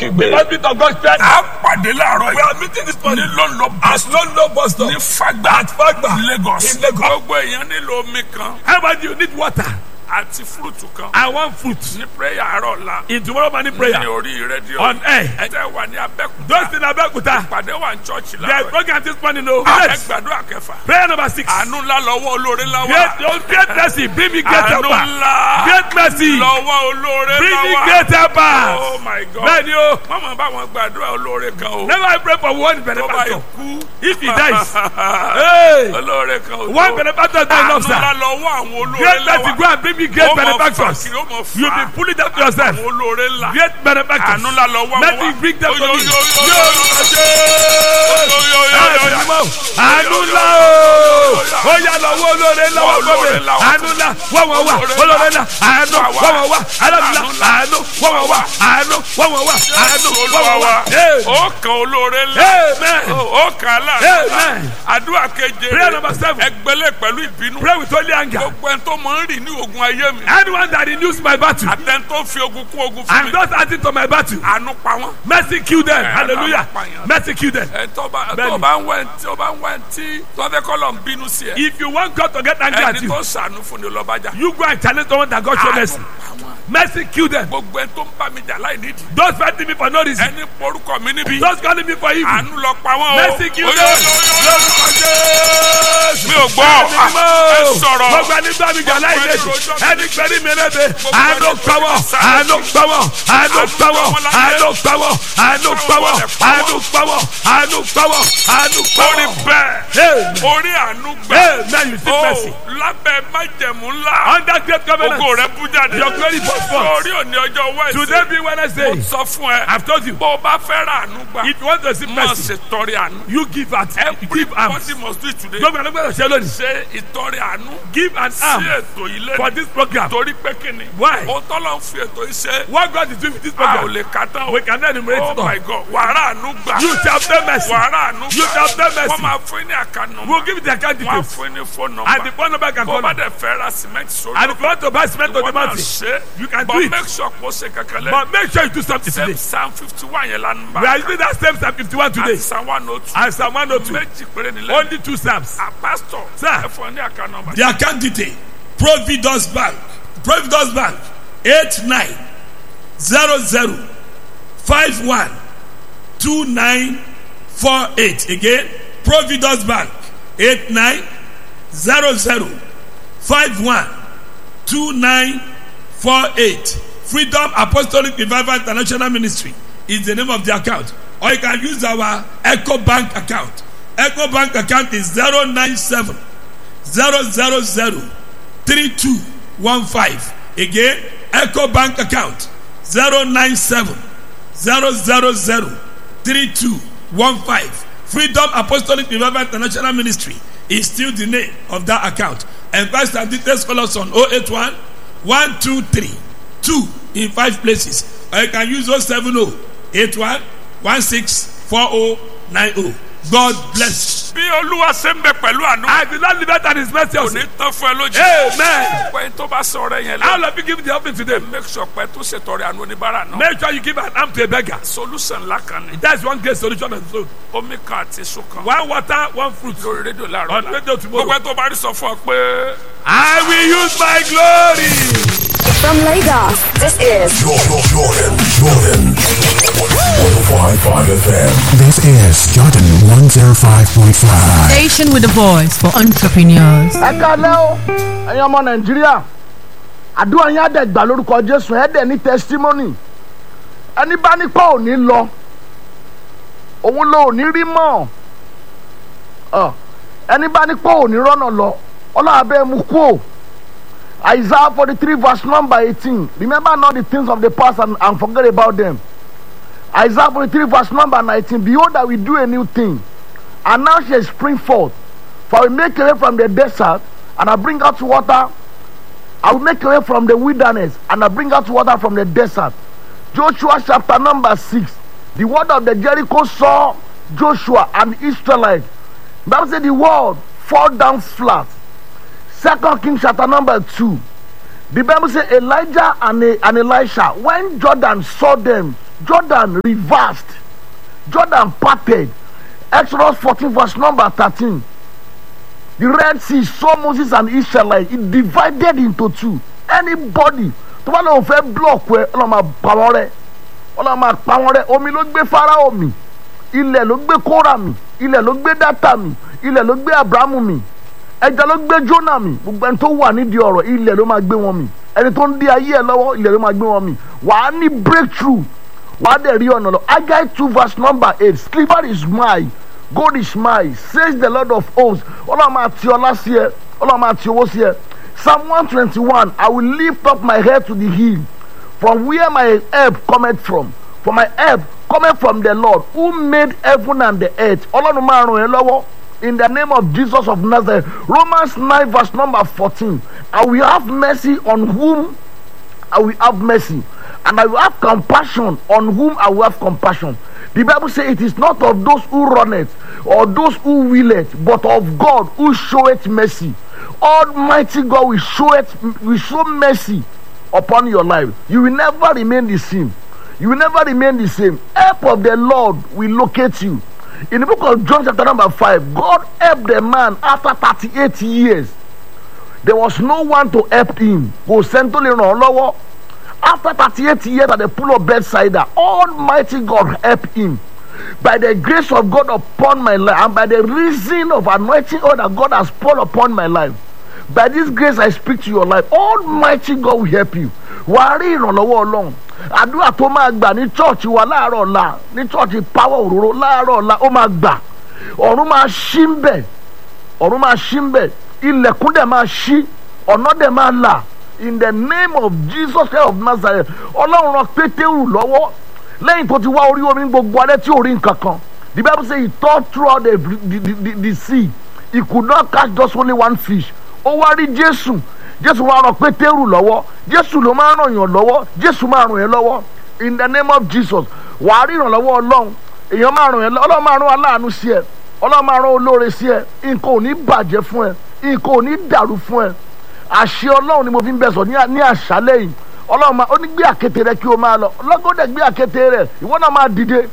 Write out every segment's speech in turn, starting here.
kígbe. The hospital of God spread. a pàdé láàárọ̀ We are meeting this morning ní lọ́nlọ́ at London bus stop. ní Fagba At Fagba. Lagos. In Lagos. gbogbo èèyàn nílò omi kan How about you need water? àti fúrúùtù kan I want fruit. ní prayer àárọ̀ la In tomorrow morning ní prayer. orí rédíò On air. ẹ tẹ́ wà ní Abẹ́òkúta Those in Abeokuta. pàdé wà ní chọ́ọ̀chì There is láàárọ̀ program this morning. No. ẹ Yes. gbàdúrà kẹfà Prayer number six. àánú ńlá lọ́wọ́ olóore ńlá wà Great, oh, great mercy. Bring me great àánú helper. ńlá Great mercy. lọ́wọ́ olóore Bring ńlá me wà great helper. oh my god Bẹ́ẹ̀ni o. mọ̀mọ́ bá wọn gbàdúrà olóore kan o Never I pray for one tó bá benefactor. kú If he dies. Hey. olóore kan o One benefactor is not àánú enough, ńlá sir. lọ́wọ́ àwọn olóore Great ńlá mercy. wà Go and bring me great Ó mọ benefactors. fà kiri, ó mọ fà. You be pulling them to yourself. àwọn olóore ńlá Great benefactors. àánú ńlá lọ́wọ́ Let wọn me bring them to Oyo, me. oyo, oyo, Ní oyo, orúkọ oyo, Jésù. oyo, oyo, oyo, oyo. Àánú ńlá o. Ó yá lọ́wọ́ olóore ńlá wà Olóore gbọ́dọ̀. ńlá wà. Àánú ńlá wọ́n wọ́n wà. Olóore ńlá àánú Wà wá. wọ́n wọ́n wà. Alábìlá Àánú ńlá. àánú wọ́n wọ́n wà. Àánú wọ́n wọ́n wà. Àánú wọ́n olúwa wọ́n wà. wa Hey. ó kan olóore ńlá Amen. ó kan aláàánú Amen. àdúrà keje Prayer number seven. ẹgbẹ́lẹ̀ pẹ̀lú ìbínú Pray with holy anger. gbogbo ẹni tó máa ń rìn ní ogun ayé mi Anyone that renews my battle àtẹni tó fi ogun kún ogun fún and mi those adding to my battle, àánú pa wọ́n. mercy kill them. Eh, Hallelujah. àpàyàn. Mercy kill them. ẹ tó bá Bẹ́ẹ̀ni. tó bá ń wẹ̀ tí ó bá ń wẹ̀ tí tó fẹ́ kọ́ lọ ń bínú sí ẹ If you want God to get angry at ẹni you, tó sànú fún ni lọ́bàjá you go and challenge someone that God show mercy. Mercy kill them. gbogbo ẹni tó ń bá mi jà láì nídìí Those fighting me for no reason. ẹni porúkọ mi níbí Those calling me for evil. àánú lọ pa wọ́n o Mercy kill Oyo, them. oyo, oyo, oyo. Lórúkọ Jésù. mi ò gbọ́ ẹ sọ̀rọ̀ Gbogbo ẹni gbọ́ mi jà láì lẹ́sìn. Ẹni gbẹ́rí mi lẹ́bẹ̀. Àánú pawọ́. Àánú pawọ́. Àánú pawọ́. Àánú pawọ́. Àánú pawọ́. Àánú pawọ́. Àánú pawọ́. Àánú orí pawọ́. bẹ́ẹ̀ Amen. orí àánú gbẹ Amen. You see o mercy. lábẹ́ májẹ̀mú ńlá Under great covenant. ògo rẹ bú jáde Your glory burst forth. orí òní ọjọ́ Today wẹ́ẹ̀sì be Wednesday. sọ fún ẹ I've told you. bó o bá fẹ́ ra àánú gbà If you want to see máa mercy, ṣe tọrẹ àánú you give at give arms. everybody must do it today Gbogbo ẹni gbọ́dọ̀ ṣe lónìí. ṣe ìtọrẹ àánú Give an sí arm ètò ilé for this program. torí pé kíni Why? o tọ́lọ̀ ń fi ètò yìí ṣe What God is doing with this a ò program, lè ka tán o we cannot enumerate oh it all. my god wàrà àánú gbà You shall obtain mercy. wàrà àánú You shall gbà obtain wọ́n mercy. máa fún yín ní àkànnà We'll give you the account wọ́n á details. fún yín ní fóònù And the nọ́mbà phone number can bó call. bá And dẹ̀ fẹ́ ra cement sórí if you want to buy cement on the wọ́n náà mountain, ṣe you can do but it. make sure kó ṣe kankan lẹ́ But make sure you do something same today. psalm fifty one yẹn lánàá We are using that same Psalm 51 today. àti psalm one oh two And Psalm 102. méjì péré nílẹ̀ Only two Psalms. a pastor Sir. ẹ fún ọ ní àkànnà nọ́mbà. The account detail Providus Bank Providus Bank eight nine zero zero five one two nine four eight again Providus Bank eight nine zero zero five one two nine four eight Freedom Apostolic Revival International Ministry is the name of the account or you can use our Echo Bank account Echo Bank account is zero nine seven zero zero zero three two one five again eco bank account zero nine seven zero zero zero three two one five freedom apostolic revival international ministry is still the name of that account and pastor details call us on oh eight one one two three two in five places or you can use oh seven oh eight one one six four oh nine oh god bless you. bí olúwa ṣe ń bẹ pẹ̀lú àánú And the Lord liberty and his mercy kò also. ní tán fún ẹ lójú. Amen. pé tó bá sọ̀rọ̀ yẹn How lọ will you give the offering today? make sure pé tó ṣètọrẹ àánú oníbàárà náà. Make sure you give an arm to a beggar. solution ńlá kan ni That's one great solution on its own. omi kan àti èso kan One water, one fruit. lórí rédíò láàárọ̀ On la. radio tomorrow. gbogbo ẹ tó bá rí sọ fún ọ pé. I will use my glory. From Lagos, this is Jordan, Jordan, Jordan. 105.5 FM. This is Jordan 105.5. Station with a voice for entrepreneurs. ẹ kálẹ́ o ẹ̀yin ọmọ nàìjíríà àdúrà yín á dẹ̀ gbà lórúkọ jésù ẹ̀ dẹ̀ ní testimony ẹni bá ní pọ̀ ò ní lọ òun ló ò ní rí mọ́ ọ ẹni bá ní pọ̀ ò ní rọ́nà lọ ọlọ́run abẹ́ mu kú o isaiah forty three verse number eighteen remember not the things of the past and, and forget about them isaiah forty three verse number nineteen behold i will do a new thing and now shall spring forth for I will make a way from the desert, and I bring out water. I will make a way from the wilderness, and I bring out water from the desert. Joshua chapter number six. The word of the Jericho saw Joshua and the Israelites. Bible said the word fall down flat. Second King chapter number two. The Bible said Elijah and, and Elisha, when Jordan saw them, jordan reversed jordan parted exodus fourteen verse number thirteen the red sea saw moses and israelites it divided into two anybody tó bá lóun fẹ́ block ẹ ọlọ́run máa pa wọ́n rẹ́ ọlọ́run máa pa wọ́n rẹ́ omi ló gbé farao mi ilẹ̀ ló gbé kóra mi ilẹ̀ ló gbé dátà mi ilẹ̀ ló gbé abrahamu mi ẹja ló gbé jónà mi gbogbo ẹni tó wà nídìí ọ̀rọ̀ ilẹ̀ ló máa gbé wọn mi ẹni tó ń dí ayé ẹ lọ́wọ́ ilẹ̀ ló máa gbé wọn mi wàá ní breakthrough wàá dẹ̀ rí ọ̀nà lọ agai two verse number eight silver is mine gold is mine says the lord of hosts ọlọ́run máa ti ọlá sí ẹ ọlọ́run máa ti owó sí ẹ psalm one twenty one i will lift up my head to the hill from where my help cometh from for my help cometh from the lord who made heaven and the earth ọlọ́run máa ràn ẹ́ lọ́wọ́ in the name of jesus of nazareth romans nine verse number fourteen i will have mercy on whom i will have mercy and i will have compassion on whom i will have compassion the bible say it is not of those who run it or those who will it but of god who showeth mercy almighty god will show it will show mercy upon your life you will never remain the same you will never remain the same help of the lord will locate you in the book of john chapter number five god helped the man after thirty-eight years there was no one to help him kò sẹ́ni tó lè ràn ọ́ lọ́wọ́ after thirty-eight years at the pool of bethsaida almighty god help him by the grace of god upon my life and by the reason of anointing oil that god has poured upon my life by this grace i speak to your life almighty god will help you wàá rí ìrànlọ́wọ́ ọlọ́run àdúrà tó máa gbà ní chọ́ọ̀chì wa láàárọ̀ ọ̀la ní chọ́ọ̀chì power òróró láàárọ̀ ọ̀la ó máa gbà ọ̀run máa ṣí ń bẹ̀ ọ̀run máa ṣí ń bẹ̀ ilẹ̀kùn dẹ̀ máa ṣí ọ̀nà dẹ̀ máa là in the name of jesus christ of nazareth ọlọ́run ran pétérù lọ́wọ́ lẹ́yìn tó ti wá orí omi gbogbo alẹ́ tí ò rí nǹkan kan the bible say he tore throughout the, the, the, the, the sea he could not catch just only one fish ó wá rí jésù jésù wá ran pétérù lọ́wọ́ jésù ló máa ràn yàn lọ́wọ́ jésù máa ràn yàn lọ́wọ́ in the name of jesus wàá rí ìrànlọ́wọ́ ọlọ́run èèyàn máa ràn yàn lọ́wọ́ ọlọ́run máa ràn aláàánú sí ẹ ọlọ́run máa ràn olóore sí ẹ nǹkan ò ní bàjẹ́ fún ẹ nǹkan ò ní dàrú fún ẹ àṣẹ ọlọ́run ni mo fi ń bẹ sọ ní àṣálẹ́ yìí ọlọ́run máa ó ní gbé àkété rẹ kí o máa lọ ọlọ́gọ́dẹ̀ gbé àkété rẹ ìwọ náà máa dìde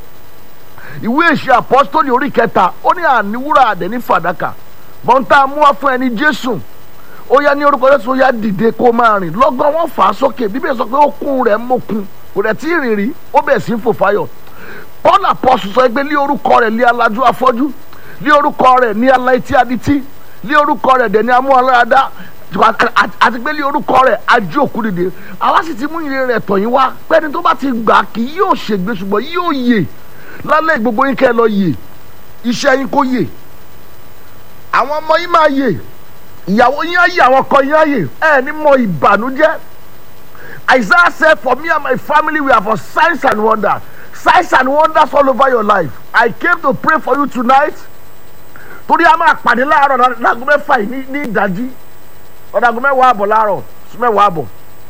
ìwé ìṣe àpọ́sítọ́lì orí kẹta ó ní àníwúrà àdẹ̀ ní fàdákà bọ́ńtà mú wá fún ẹni jésù ó yá ní orúkọ jésù ó yá dìde kó máa rìn lọ́gán wọ́n fà á sókè bíbélì sọ pé ó kún rẹ̀ mọ́kun kò rẹ̀ tí ì rìn rí ó bẹ̀ sí fò fáyọ̀ paul apọ́sù sọ pé lé orúkọ rẹ̀ lé alájú afọ́jú lé orúkọ rẹ̀ ní aláìtí adití lé orúkọ rẹ̀ dẹ̀ ní amú aláradá àti pé lé orúkọ rẹ̀ ají òkú dìde àwa sì ti mú ìrìn rẹ̀ tọ̀ yín wá pẹ́ni tó bá ti gbà kí yóò ṣègbè ṣùgbọ́n yóò yè lálẹ́ gbogbo yín kẹ́ ẹ lọ yè iṣẹ́ yín kó yè àwọn ọmọ yín máa yè ìyàwó yín á yè àwọn ọkọ yín á yè ẹ ní mọ ìbànújẹ́ Isaiah said for me and my family we are for signs and wonders signs and wonders all over your life I came to pray for you tonight torí a máa pàdé láàárọ̀ láago mẹ́fà yìí ní ìdájí lọ́dàgọ́ mẹ́wàá àbọ̀ láàárọ̀ sí mẹ́wàá àbọ̀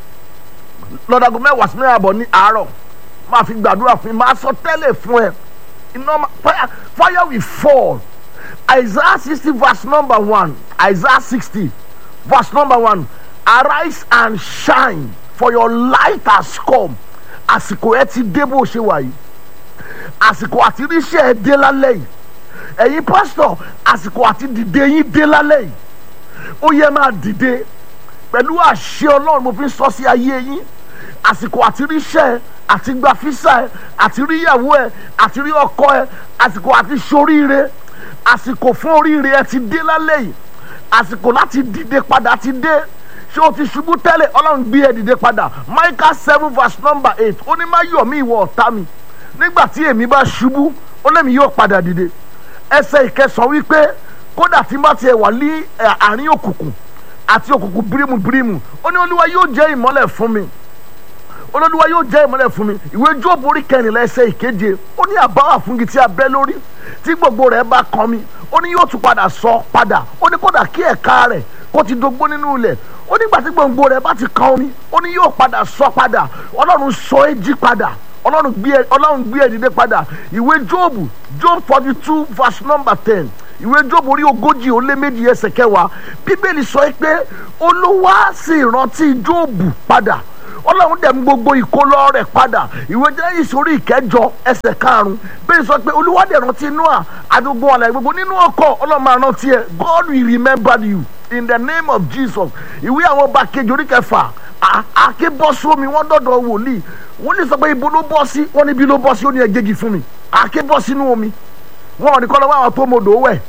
lọ́dàgọ́ mẹ́wàá sí mẹ́wàá àbọ̀ ní àárọ̀ máa fi gbàdúrà fún yín máa sọ tẹ́lẹ̀ fún ẹ iná fire fire will fall Isaiah sixty verse number one Isaiah sixty verse number one arise and shine for your light has come àsìkò ẹ ti dé bó ṣe wà yìí àsìkò àti ríṣẹ́ ẹ dé lálẹ́ yìí ẹ̀yin pásítọ̀ àsìkò àti dìde yín dé lálẹ́ yìí ó yẹ máa dìde pẹ̀lú àṣẹ ọlọ́run mo fi sọ sí ayé yín àsìkò àti ríṣẹ́ ẹ àti gba físà ẹ àti rí ìyàwó ẹ àti rí ọkọ ẹ àsìkò àti ṣoríire àsìkò fún oríire ẹ ti dé lálẹ́ yìí àsìkò láti dìde padà ti dé ṣé o ti ṣubú tẹ́lẹ̀ ọlọ́run gbé ẹ dìde padà Micah seven verse number eight ó ní má yọ̀ mí ìwọ ọ̀tá mi nígbà tí èmi bá ṣubú ó lẹ́mi yóò padà dìde ẹsẹ̀ ìkẹsàn wípé kódà tí n bá tiẹ̀ wà ní àárín òkùnkùn àti òkùnkùn bírímù bírímù ó ní olúwa yóò jẹ́ ìmọ́lẹ̀ fún mi olódùwà yóò jẹ́ ìmọ́lẹ̀ fún mi ìwé jóòbù orí kẹrìnlá ẹsẹ̀ ìkeje ó ní àbáwà fún igi tí a bẹ́ lórí tí gbogbo rẹ̀ bá kan mi ó ní yóò tún padà sọ padà ó ní kódà kí ẹ̀ka rẹ̀ kó ti dogbó nínú ilẹ̀ ó nígbà tí gbòǹgbò rẹ̀ bá ti kan omi ó ní yóò padà sọ padà ọlọ́run sọ é jí padà ọlọ́run gbé ẹ ọlọ́run gbé ẹ dìde padà ìwé jóòbù job forty two verse number ten ìwé jóòbù orí ogójì ó lé méjì ẹsẹ̀ kẹwàá bíbélì sọ pé olúwa sì rántí jóòbù padà ọlọ́run dẹ̀ mú gbogbo ìkólọ́ rẹ̀ padà ìwé jẹ́ ìsórí ìkẹjọ ẹsẹ̀ karùn-ún bẹ́ẹ̀ sọ pé olúwa dẹ̀ rántí noah àdúgbò àlàyé gbogbo nínú ọkọ̀ ọlọ́run máa rántí ẹ god will remember you in the name of jesus ìwé àwọn ọba kejì orí kẹfà àáké bọ́ sómi wọ́n dọ̀dọ̀ wòlíì wòlíì sọ pé ibo ló bọ́ sí wọ́n níbi ló bọ́ sí ó ní ẹgẹ́gì fún mi àáké bọ́ sínú omi wọn ò ní kọ́ lọ́wọ́ àwọn tó mọ̀dọ̀ wẹ̀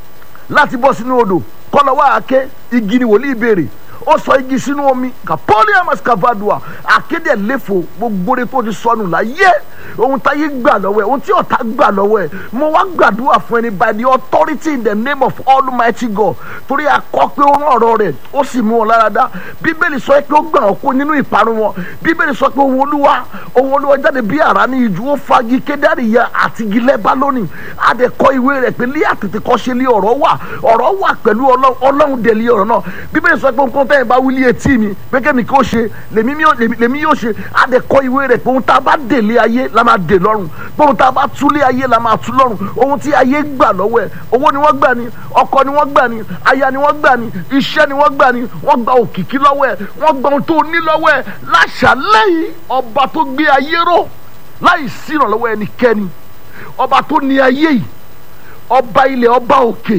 láti bọ́ sínú odò kọ́ lọ́wọ́ àáké igi ni wòlíì béèrè ó sọ igi sínú omi kapolium escavadua akéde léfò gbogbo rẹ tó ti sọnù láyé ohun táyé gbà lọ́wọ́ ẹ̀ ohun tí ọ̀tá gbà lọ́wọ́ ẹ̀ mo wá gbàdúrà fún ẹni by the authority in the name of almighty god torí akọ pé ó rán ọ̀rọ̀ rẹ̀ ó sì mú wọn lára dá bíbélì sọ pé ó gbà ọ́ kó nínú ìparun wọn bíbélì sọ pé ohun olúwa ohun olúwa jáde bí àrá ní ìjú ó fagi kédárì ya àti gilẹ̀ bá lónìí adẹ̀kọ ìwé rẹ̀ pé lé àtètè kọ́ ṣe lé ọ̀rọ̀ wà ọ̀rọ̀ wà pẹ̀lú ọlọ́run dẹ̀ lé ọ̀rọ̀ náà bíbélì sọ pé nǹkan tẹ́yìn bá wílé etí mi pé kémi kí ó ṣe lèmi yóò ṣe adẹ̀kọ ìwé rẹ̀ pé ohun tá a bá délé ayé la máa dè lọ́rùn pé ohun tá a bá túlé ayé la máa tú lọ́rùn ohun tí ayé gbà lọ́wọ́ ẹ̀ owó ni wọ́n gbà ní ọkọ ni wọ́n gbà ní aya ni wọ́n gbà ní iṣẹ́ ni wọ́n gbà ní wọ́n gba òkìkí lọ́wọ́ ẹ̀ wọ́n gba ohun tó ní lọ́wọ́ ẹ̀ láṣàlẹ́ yìí ọba tó gbé ayé ró láì sí ìrànlọ́wọ́ ẹnikẹ́ni ọba tó ní ayé yìí ọba ilẹ̀ ọba òkè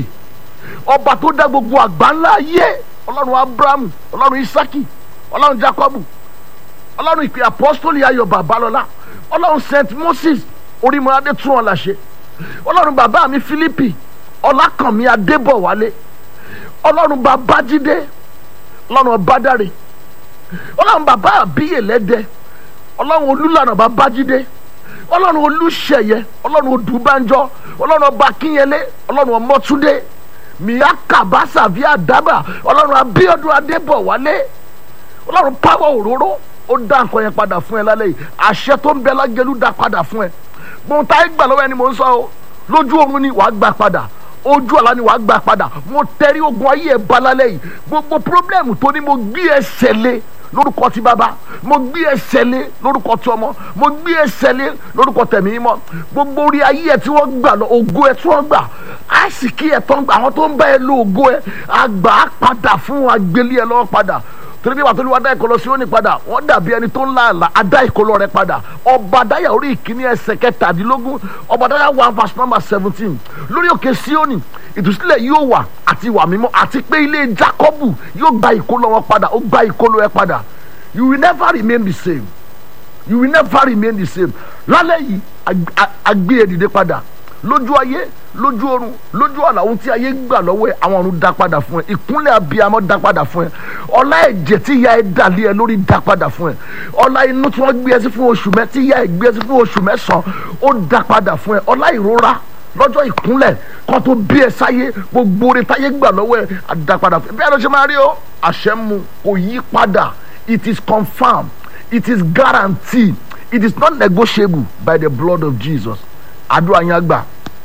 ọba tó dá gbogbo àgbáńlá ayé ọlọ́run abrahamu ọlọ́run isaki ọlọ́run jacobu ọlọ́run ìpè apọ́sítọ́lì ayọ̀ babalọ́lá ọlọ́run st moses orímọ̀ládé tún ọ̀la ṣe ọlọ́run bàbá mi philippi ọlákànmí adébọ̀wálé ọlọ́run babájídé ọlọ́run ọbádàrè ọlọ́run bàbá àbíyèlẹ́dẹ ọlọ́run olúlànà babájídé ọlọ́run olúṣẹ̀yẹ ọlọ́run odùbánjọ ọlọ́run ọba kínyẹlé ọlọ́run ọmọtúndé mìíyá kàbásà bíi àdábà ọlọ́run abíọ́dún adébọ̀wálé ọlọ́run pàwọ́ òróró ó dá nǹkan yẹn padà fún ẹ lálẹ́ yìí àṣẹ tó ń bẹ lágẹ̀lú dá padà fún ẹ gbọ́n táyé gbà lọ́wọ́ ẹni mò ń sọ o lójú oorun ni wàá gbà padà ojú àlá ni wàá gbà padà mo tẹrí ogun ayé ẹ bá lálẹ́ yìí gbogbo pírọ́blẹ́mù tó ní mo gbé ẹsẹ̀ lé lórúkọ ti bàbá mo gbé ẹsẹ̀ lé lórúkọ ti ọmọ mo gbé ẹsẹ̀ lé lórúkọ tẹ̀mí mọ́ gbogbo orí ayé ẹ tí wọ́n gbà lọ ògo ẹ tí wọ́n gbà àìsíkí ẹ tó ń gbà àwọn tó ń bá ẹ lo ògo ẹ àgbà á padà fún agbélé ẹ lọ́wọ́ padà torí bí wàá tó ní wàá dá ìkọlọ sí òní padà wọ́n dàbí ẹni tó ń la àlà adá ìkọlọ rẹ padà ọba dáyà orí ìkíní ẹsẹ̀ kẹtàdínlógún ọba dáyà one verse number seventeen lórí òkè síónì ìtúsílẹ̀ yóò wà àti ìwà mímọ́ àti pé ilé Jákọ́bù yóò gba ìkólọ wọn padà ó gba ìkólọ ẹ padà you will never remain the same you will never remain the same lálẹ́ yìí agbé ẹ dìde padà lójú ayé lójú ọ̀run lójú ọ̀la ohun tí ayé gbà lọ́wọ́ ẹ àwọn ọ̀run dá padà fún ẹ ìkúnlẹ̀ abiyamọ dá padà fún ẹ ọlá ẹ̀jẹ̀ tí ìyá ẹ dàlẹ́ ẹ lórí dá padà fún ẹ ọlá inú tí wọ́n gbé ẹ sí fún oṣù mẹ́ tí ìyá ẹ gbé ẹ sí fún oṣù mẹ́sàn-án ó dá padà fún ẹ ọlá ìrora lọ́jọ́ ìkúnlẹ̀ kan tó bí ẹ sáyé gbogbo rẹ táyé gbà lọ́wọ́ ẹ àdàpadà fún ẹ bí ẹ lọ ṣe máa rí o àṣẹ mu kò yí padà it is confirmed it is guaranteed it is not negotiable by the blood of Jesus àdúrà yẹn gbà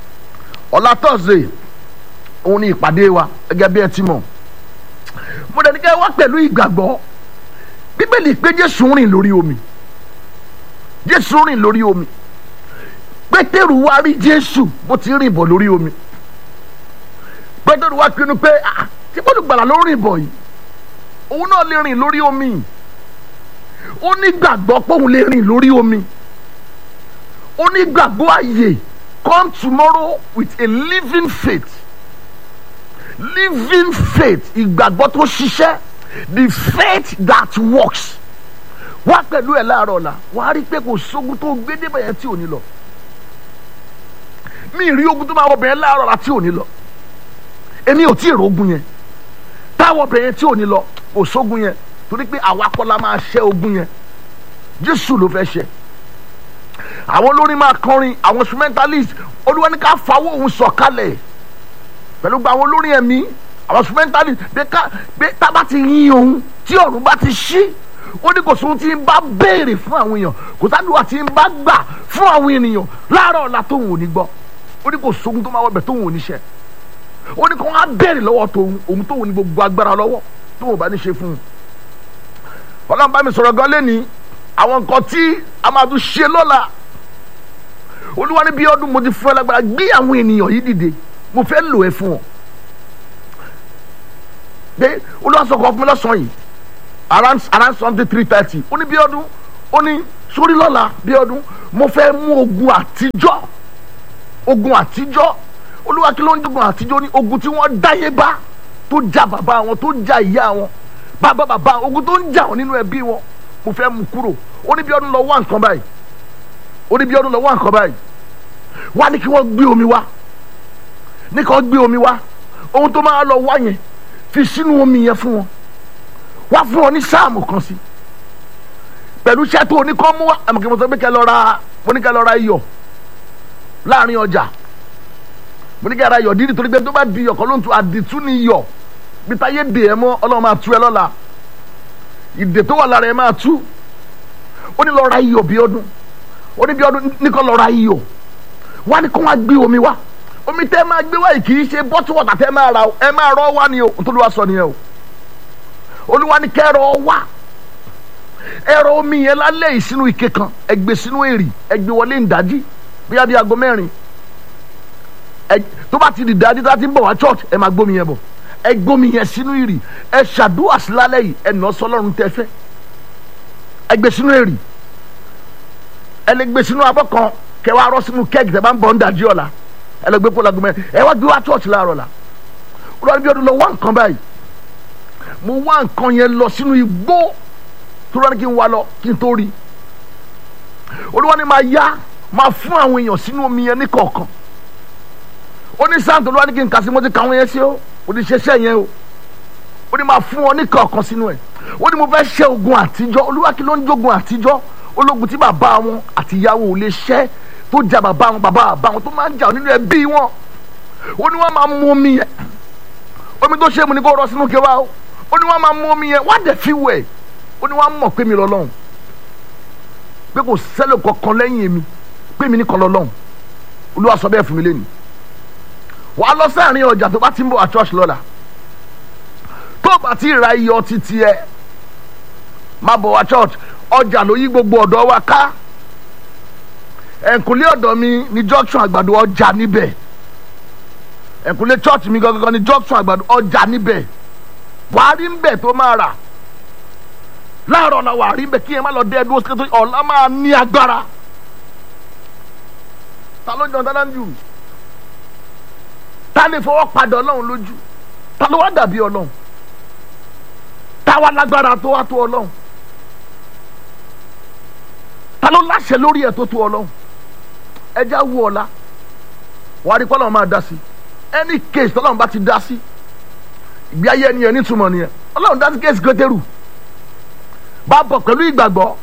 ọ̀la thursday òun ni ìpàdé wa gẹ́gẹ́ bí ẹ ti mọ̀ mo dẹ̀ ní kẹ́ wá pẹ̀lú ìgbàgbọ́ bíbélì pé jésù rìn lórí omi jésù rìn lórí omi pétérù wá rí jésù bó ti rìn bọ̀ lórí omi pétérù wá pinnu pé tí bọ́lùgbàlà ló rìn bọ̀ yìí òun náà lè rìn lórí omi ó ní gbàgbọ́ pé òun lè rìn lórí omi ó ní gbàgbọ́ àyè come tomorrow with a living faith living faith ìgbàgbọ́ tó ṣiṣẹ́ the faith that works wá pẹ̀lú ẹ̀ láàárọ̀ ọ̀la wàá rí i pé kò sógun tó gbé débẹ̀ yẹn tí ò ní lọ mi rí ogun tó máa wọ bẹ̀yẹn láàárọ̀ ọ̀la tí ò ní lọ èmi ò tí ì rogun yẹn táwọ̀ bẹ̀yẹn tí ò ní lọ kò sógun yẹn torí pé àwa kọ́ la máa ṣẹ́ ogun yẹn Jésù ló fẹ́ ṣẹ́ àwọn olórin máa kọrin àwọn instrumentalist olúwa ní ká fawọ́ òun sọ̀kalẹ̀ pẹ̀lú gba àwọn olórin ẹ̀mí àwọn instrumentalist bí ká bí tábà ti yin òun tí ọ̀run bá ti ṣí ó ní kò sóhun tí ń bá béèrè fún àwọn èèyàn kò sádùúgbà tí ń bá gbà fún àwọn ènìyàn láàárọ̀ ọ̀la tóun ò ní gbọ́ ó ní kò sóhun tó máa wọbẹ̀ tóun ò ní ṣe ó ní kò wọ́n á béèrè lọ́wọ́ tóun òun tóun ní gbogbo agbára lọ́wọ́ tóun ò bá ní ṣe fún un ọlọ́run bá mi sọ̀rọ̀ gan lẹ́ni àwọn nǹkan tí a máa tún ṣe lọ́la olúwa ní bí ọdún mo ti fún ẹ lágbára gbé àwọn ènìyàn yìí dìde mo fẹ́ lò ẹ fún ọ pé olúwa sọ̀kọ̀ fún mi lọ́sàn-án yìí around around something three thirty ó ní bí ọdún ó ní sórí lọ́la bí ọdún mo fẹ́ mú ogun àtijọ́ ogun àtijọ́ olúwa kí ló ń jogun àtijọ́ ní ogun tí wọ́n dáyé bá tó já bàbá wọn tó já ìyá wọn bàbá bàbá ogun tó ń jà wọn nínú ẹbí wọn mo fẹ́ mú kúrò ó ní bí ọdún lọ wá nǹkan báyìí ó ní bí ọdún lọ wá nǹkan báyìí wá ní kí wọ́n gbé omi wá ní kí wọ́n gbé omi wá ohun tó máa lọ wá yẹn fi sínú omi yẹn fún wọn wá fún wọn ní sáàmù kan sí pẹ̀lú iṣẹ́ tó ní kọ́ mú wá àmọ́ kí mo sọ pé kẹ́ lọ ra mo ní kẹ́ lọ ra iyọ̀ láàrin ọjà mo ní kẹ́ ra iyọ̀ dídì torí pé tó bá di iyọ̀ kan ló ń tu àdìtú ni iyọ̀ bí táyé dè ẹ́ mọ́ ọlọ́run máa tú ẹ lọ́la ìdè tó wà lára ẹ máa tú ó ní lọ ra iyọ̀ bí ọdún ó ní bí ọdún ní kọ́ lọ ra iyọ̀ wá ní kó wá gbé omi wá omi tẹ́ máa gbé wá yìí kì í ṣe bọ́tù wọ̀tà tẹ́ máa ra o ẹ máa rọ́ wá ni o tó ló wá sọ nìyẹn o olúwa ní kẹ́ rọ́ wá ẹ̀rọ omi yẹn lálẹ́ yìí sínú ike kan ẹ gbé sínú èrì ẹ gbé wọlé ìdájí bóyá bí aago mẹ́rin ẹ tó bá ti di ìdájí tó bá ti ń bọ̀ wá church ẹ máa gbómi yẹn bọ̀ ẹ gbómi yẹn sínú èrì ẹ ṣàdúrà sí lálẹ́ yìí ẹ nà sọlọ́run tẹ́ fẹ́ ẹ gbé sínú èrì ẹ lè gbé sínú abọ́ kan kẹ wá rọ́ sínú kẹ́ẹ̀kì tẹ́ bá ń bọ̀ ń dájí ọ̀la ẹ lè gbé pọ̀ lágùn mẹ́rin ẹ wá gbé wá church láàárọ̀ la olùwàrí bí ọdún lọ wá nǹkan báyìí mo wá nǹkan yẹn lọ sínú igbó tó rán kí n wá lọ kí n tó rí olúwa ni máa yá máa fún àwọn èèyàn sínú omi yẹn ní kọ̀ọ̀kan ó ní sáǹtì olúwa ni kí n kà sí mo ti kà wọ́n yẹn sí o ó ní ṣẹṣẹ yẹn o ó ní máa fún wọn ní kọ̀ọ̀kan sínú ẹ̀ ó ní mo fẹ́ ṣẹ́ ogun àtijọ́ olúwa kí ló ń jogun àtijọ́ ológun tí bàbá wọn àti ìyàwó ò lè ṣẹ́ tó ja bàbá wọn bàbá bàbá wọn tó máa ń jà nínú ẹbí wọn ó ní wọ́n máa mú omi yẹn omi tó ṣe mu ni kó rọ sínú kẹwàá o ó ní wọ́n máa mú omi yẹn wá dẹ̀ fi wẹ̀ ó ní wọ́n mọ̀ pé mi lọ́lọ́run pé kò sẹ́lẹ̀ kankan lẹ́yìn mi pé mi ní kan lọ́lọ́run olúwa sọ bẹ́ẹ̀ fún mi lẹ́nu wà á lọ sáàrin ọjà tó bá ti ń bọ̀ à church lọ́la tó bá ti ra iyọ̀ títí ẹ má bọ̀ wá church ọjà ló yí gbogbo ọ̀dọ́ wa ká ẹ̀kúnlé ọ̀dọ̀ mi ní junction àgbàdo ọjà níbẹ̀ ẹ̀kúnlé church mi gangan ní junction àgbàdo ọjà níbẹ̀ wàá rí ń bẹ̀ tó máa rà láàárọ̀ la wà rí bẹ́ẹ̀ kí ẹ má lọ dé ẹdún oṣù tó ọ̀la máa ní agbára ta ló jọ dáná jù ta lè fọwọ́ padà ọlọ́run lójú ta ló wá dàbí ọlọ́run ta wá lágbára tó wá tó ọlọ́run ta ló láṣẹ lórí ẹ̀ tó tó ọlọ́run ẹja wú ọ̀la wàá rí pọ́lọ́run máa dá sí any case tọ́lọ́run bá ti dá sí ìgbé ayé ẹni yẹn nítumọ̀ nìyẹn ọlọ́run dá sí case Pétérù bá bọ̀ pẹ̀lú ìgbàgbọ́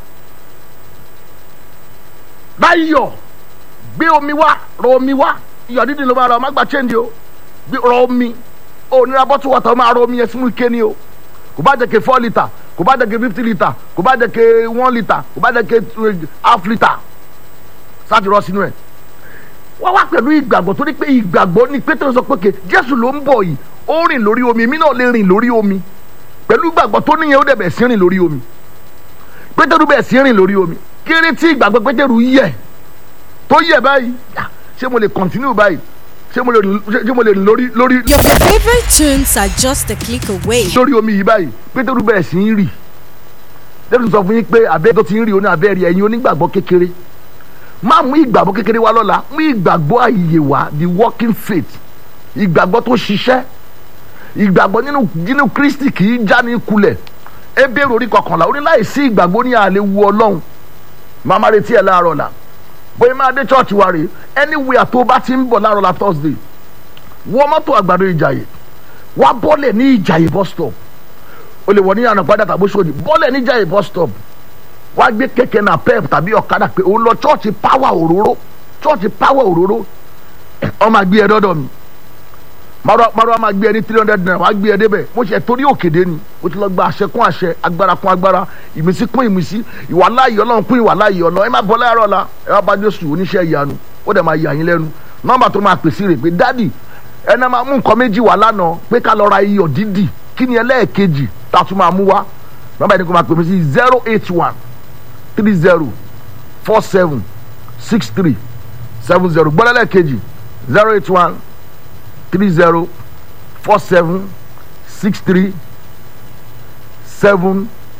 báyọ̀ gbé omi wá rọ omi wá iyọ̀ dídì ló máa rọ ọmọ gba change o gbé rọ omi o nira bọ́tù wọ̀tà máa rọ omi yẹn sínú ike ni o kò bá jẹ́ ke four litre kò bá jẹ́ ke fifty litre kò bá jẹ́ ke one litre kò bá jẹ́ ke half litre sáàtì rọ sínú ẹ̀ wọ́n wá pẹ̀lú ìgbàgbọ́ torí pé ìgbàgbọ́ ni pété sọ pé ke jésù ló ń bọ̀ yìí ó rìn lórí omi èmi náà lè rìn lórí omi pẹ̀lú ìgbàgbọ́ tó níyẹn ó dẹ̀ bẹ̀ sí rìn lórí omi pétérù bẹ̀ sí rìn lórí omi kéré tí ìgbàgbọ́ pétérù yẹ tó yẹ báyìí ṣé mo lè continue báyìí ṣé mo lè ṣé mo lè rìn lórí lórí. Your favorite tunes are just a click away. lórí omi yìí báyìí pétérù bẹ̀ sí ń rì lẹ́nu sọ fún yín pé abẹ́ tó ti ń rì oní abẹ́ rí ẹ̀yin onígbàgbọ́ kékeré má mú ìgbàgbọ́ kékeré wá lọ́la mú ìgbàgbọ́ àyè wá the working faith ìgbàgbọ́ tó ṣiṣẹ́ ìgbàgbọ́ nínú nínú kristi kì í já ní kulẹ̀ ebéèrè orí kọkànlá ó ní láì sí ìgbàgbọ́ ní àlè wu ọlọ́run màmá retí ẹ̀ láàárọ̀ la bóyá máa dé church wa rè anywhere tó bá ti ń bọ̀ láàárọ̀ la thursday wọ́n mọ́tò àgbàdo ìjàyè wá bọ́lẹ̀ ní ìjàyè bus stop o lè wọ̀ ní àná padà tàbí sódì bọ́lẹ̀ ní ìjàyè bus stop wá gbé kẹ̀kẹ́ náà pep tàbí ọ̀kadà pé òun lọ church power òróró church power òróró ọmọ àgbé ẹ dọ́dọ̀ mi márùn àmà gbé ẹ ní three hundred naira wàá gbé ẹ débẹ̀ mo ṣe torí òkèdè ni mo ti lọ gba àṣẹ kún àṣẹ agbára kún agbára ìmísí kún ìmísí ìwà láàyè ọlọ́run kún ìwà láàyè ọlọ́run ẹ má bọ́ láyàrá ọ̀la ẹ wá bá jésù oníṣẹ́ ìyanu ó dẹ̀ máa yà yín lẹ́nu nọ́mbà tó máa pèsè rè pé dádì ẹnà máa mú nǹkan méjì wá lánàá pé ká lọ ra iyọ̀ dídì kí ni ẹlẹ́ẹ̀kejì tá a tún máa mú wá nọ́mbà yẹn ni kò máa pè sí zero eight one three zero four seven six three seven zero gbọ́dọ̀ ẹlẹ́ẹ̀kejì zero eight one three zero four seven six three seven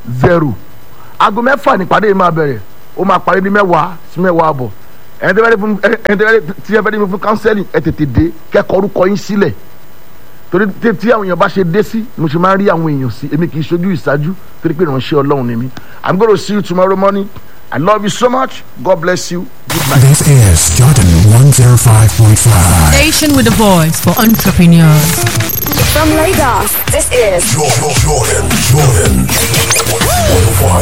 zero aago mẹ́fà nípàdé yìí máa bẹ̀rẹ̀ ó máa parí ní mẹ́wàá sí mẹ́wàá àbọ̀ ẹni tẹ́ fẹ́ fún ẹni tẹ́ fẹ́ tí ẹ fẹ́ dé mi fún kánsẹ́lì ẹ tètè dé kẹ́kọ̀ọ́ orúkọ yín sílẹ̀ torí tí tí àwọn èèyàn bá ṣe dé sí mo ṣe máa ń rí àwọn èèyàn sí èmi kì í ṣojú ìṣáájú torí pé ìránṣẹ́ ọlọ́run ni mí i'm gonna see you tomorrow morning i love you so much god bless you good night. This is Jordan 105.5. Station with a voice for entrepreneurs. From Lagos, this is Jordan, Jordan, Jordan. 105.